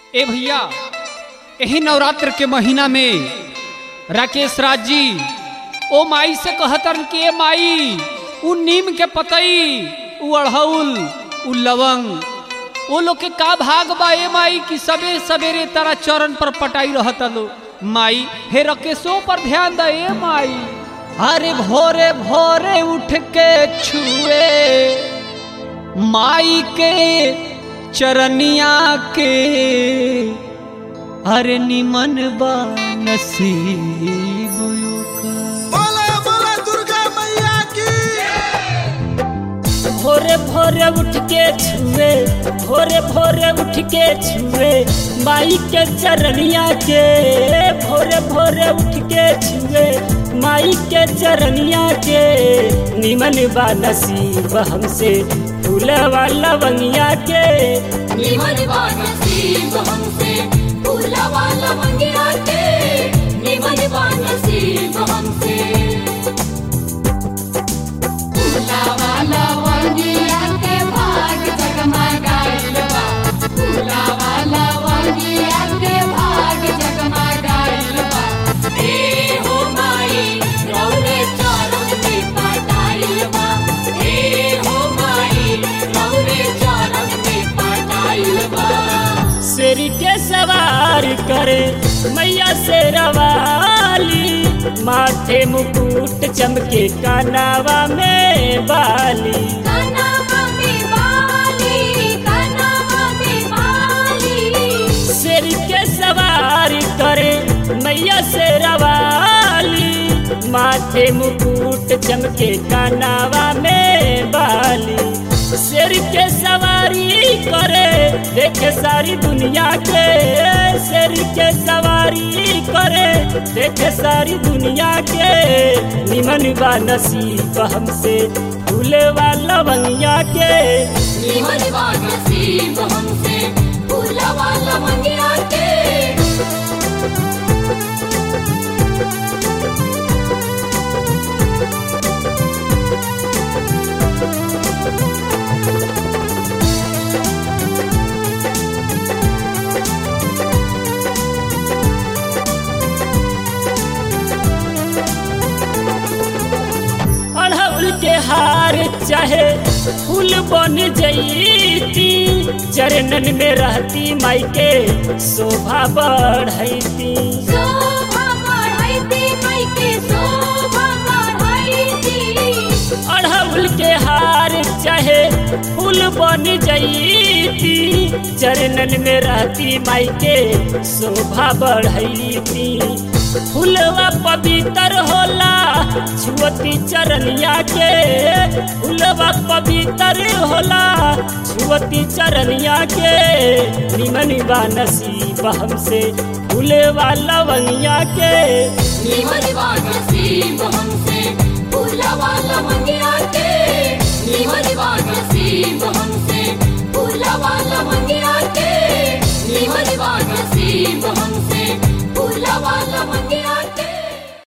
ए भैया यही नवरात्र के महीना में राकेश राज जी ओ माई से कहतन कि ए माई उ नीम के पतई उ अड़हउल उ लवंग वो लोग के का भाग बा ए माई कि सबे सवेरे तारा चरण पर पटाई रहता लो माई हे रकेशो पर ध्यान द ए माई अरे भोरे भोरे उठ के छुए माई के चरनिया के अरे निमन बा नसीब ओकर। बोले बोले दुर्गा मैया की भोरे भोरे उठ के छुए भोरे भोरे उठ के छुए माई के चरनिया के भोरे भोरे उठ के छुए माई के चरनिया के निमन बा नसीब हमसे फूल वाला बंगिया के निमन बा नसीब हमसे फूला वाला मंगिया के निमन बा नसीब हमसे फूला वाला मंगिया के भाग जगमगाइल बा फूला वाला मंगिया के भाग जगमगाइल बा ए हो माई रौने चरण में पटाइल बा ए हो माई रौने चरण में पटाइल बा शेरी के सवार करे मैया से रवाली माथे मुकुट चमके कानावा में बाली कनवा में बाली कनवा में बाली शेर के सवार करे मैया से रवाली माथे मुकुट चमके कानावा में बाली शेर के सवारी करे देखे सारी दुनिया के शेर के सवारी करे देखे सारी दुनिया के निमन बा नसीब हमसे फूले वाला बनिया के निमन बा नसीब हमसे फूला वाला मंगिया के अड़हुल के हार चाहे फूल बन जईती चरणन में रहती माई के शोभा बढ़ती शोभा बढ़ाइती माई के शोभा बढ़ाइती अड़हुल के हार चाहे फूल बन जईती चरणन में रहती माई के शोभा बढ़ती फूलवा पवित्र होला छुअती चरनिया के फूलवा पवित्र होला छुअती चरनिया के निमन बा नसीब हमसे फूले वाला बनिया के निमन बा नसीब हमसे फूला वाला मंगिया के निमन बा नसीब